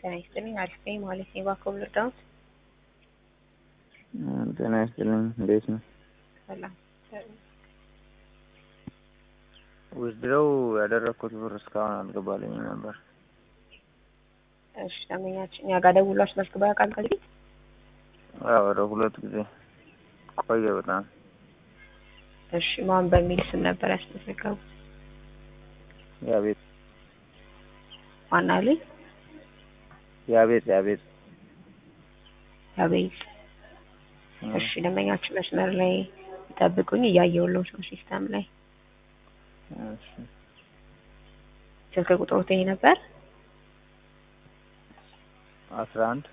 ጤና ይስጥልኝ። አሪፍ ነኝ ማለት ነው። እባክዎ ልርዳዎት? ጤና ይስጥልኝ። እንዴት ነው? ሰላም። ዊዝድሮው ያደረግኩት ብር እስካሁን አልገባልኝም ነበር። እሺ ደንበኛችን እኛ ጋር ደውሎ አስመዝግበው ያውቃል ከዚህ በፊት? አዎ ወደ ሁለት ጊዜ ቆየ በጣም። እሺ ማን በሚል ስም ነበር ያስመዘገቡት? ያቤት ማን አሉኝ? ያቤት ያቤት አቤት። እሺ ደንበኛችን መስመር ላይ ይጠብቁኝ፣ እያየሁልዎት ነው ሲስተም ላይ። እሺ ስልክ ቁጥሮት ይሄ ነበር? አስራ አንድ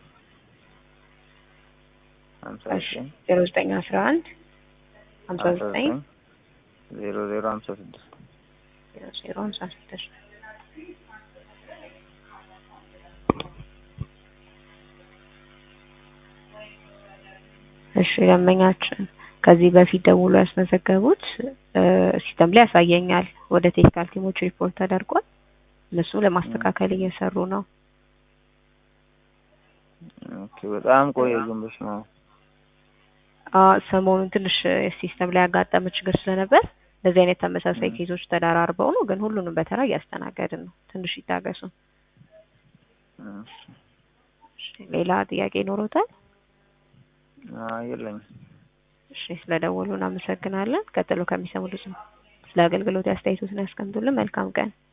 ሀምሳ እሺ ዘጠኝ ዜሮ ዘጠኝ አስራ አንድ ሀምሳ ሀምሳ ዘጠኝ ዘጠኝ ዜሮ ዜሮ ሀምሳ ስድስት ዜሮ ዜሮ ሀምሳ ስድስት እሺ ደንበኛችን ከዚህ በፊት ደውሎ ያስመዘገቡት እ ሲስተም ላይ ያሳየኛል። ወደ ቴክኒካል ቲሞች ሪፖርት ተደርጓል። እነሱ ለማስተካከል እየሰሩ ነው። ኦኬ በጣም ቆየ ግን በስመ አብ አ ሰሞኑን ትንሽ ሲስተም ላይ ያጋጠመ ችግር ስለነበር እንደዚህ አይነት ተመሳሳይ ም። ኬዞች ተደራርበው ነው። ግን ሁሉንም በተራ እያስተናገድን ነው። ትንሽ ይታገሱ። እሺ እሺ ሌላ ጥያቄ ይኖሮታል? አይ የለኝም። እሺ ስለደወሉ እናመሰግናለን። ቀጥሎ ከሚሰሙት ስለ አገልግሎት አስተያየቶትን ያስቀምጡልን። መልካም ቀን።